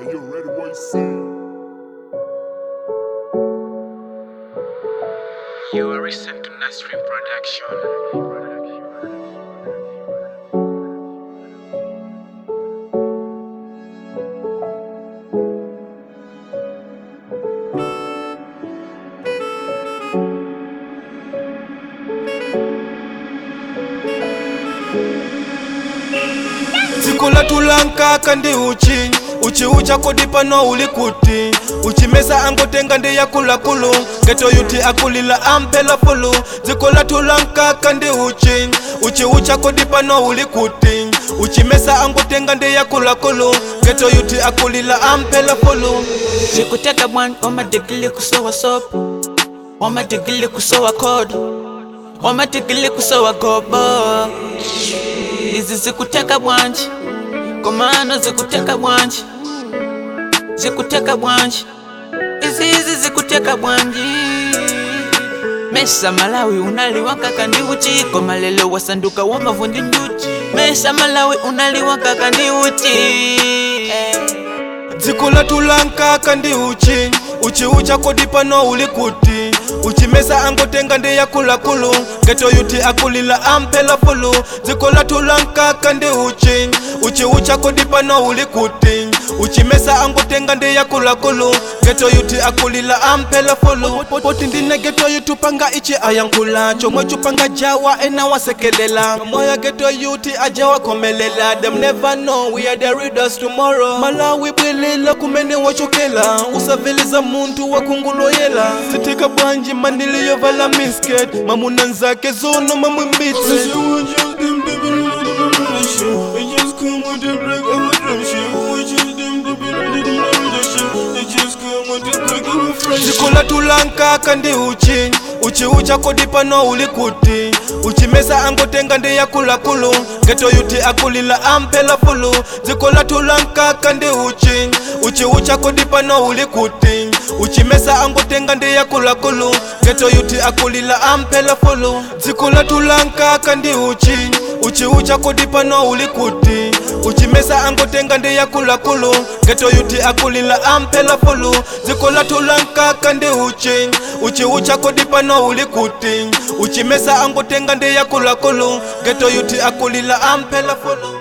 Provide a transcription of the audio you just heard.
you ready what you say? You are listening to Nasrim Production. dziko latulanka ndi uchi uchi uchakodi pano uli kuti uchimesa angotenga ndi yakulakulu geto yuti akulila amphela fulu dziko latulanka ndi uchi uchi uchakodi pano uli kuti uchimesa angotenga ndi yakulakulu geto yuti akulila amphela fulu zikuteka bwan wamadigili kusowa sopo wamadigili kusowa kodo wamadigili kusowa gobo izi zikuteka bwanji komano zikuteka bwanji zikuteka bwanji izi izi zikuteka bwanji mesa malawi unaliwakaka ndi uchi koma lelo wasanduka wamavundi nduchi mesa malawi unaliwakaka ndi uchi eh. dziko latulanka ndi uchi uchi uchakodi pano uli kuti uchimesa angotenga ndi yakulakulu geto yuti akulila amphela fulu dziko latulanka ndi uchi uchi uchakodi pano uli kuti uchimesa angotenga ndi yakulakulu geto yuti akulila amphela fulu poti ndine geto yuti panga ichi ayankhula chomwe chupanga jawa ena wasekelela moya geto yuti ajawa komelela them never know we are the readers tomorrow malawi bwelela kumene wachokela usaveliza munthu wakunguloyela sitika bwanji mandiliyovala misket mamuna nzake zono mamwimbitse dziko latulanka ndi uchi uchi uchakodi pano uli kuti uchimesa angotenga ndi yakulakulu geto yuti akulila amphela fulu dziko latulanka ndi uchi uchi uchakodi pano uli kuti uchimesa angotenga ndi yakulakulu geto yuti akulila amphela fulu dziko latulanka ndi uchi uchi uchakodi pano uli kuti uchimesa angotenga ndi yakulakulu geto yuti akulila amphela fulu dziko latulanka ndi uchi uchi uchakodi pano uli kuti uchimesa angotenga ndi yakulakulu geto yuti akulila amphela fulu